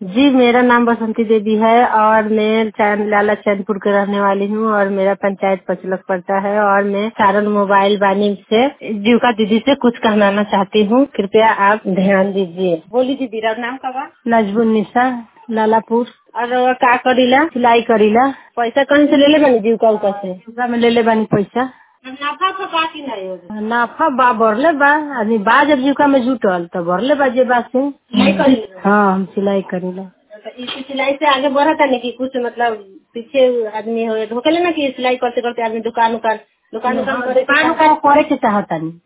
जी मेरा नाम बसंती देवी है और मैं चैन लाला चैनपुर के रहने वाली हूँ और मेरा पंचायत पचलक पड़ता है और मैं सारण मोबाइल बानी से जीविका दीदी से कुछ कहना चाहती हूँ कृपया आप ध्यान दीजिए बोली दीदी राव नाम का बा नजबुल निशा लालापुर और का करीला सिलाई करीला पैसा कहीं से ले ले बानी जीविका उका से जीविका में ले ले बानी पैसा नाफा तो बाकी नहीं नाफा बा बढ़ले बा आदमी बा जब जीविका में जुटल तो बढ़ले बा जे बा से हाँ हम सिलाई करीला इसी सिलाई से आगे बढ़ा था कि कुछ मतलब पीछे आदमी हो होके ना कि सिलाई करते करते आदमी दुकान उकान दुकान उकान दुकान उकान करे के चाहता नहीं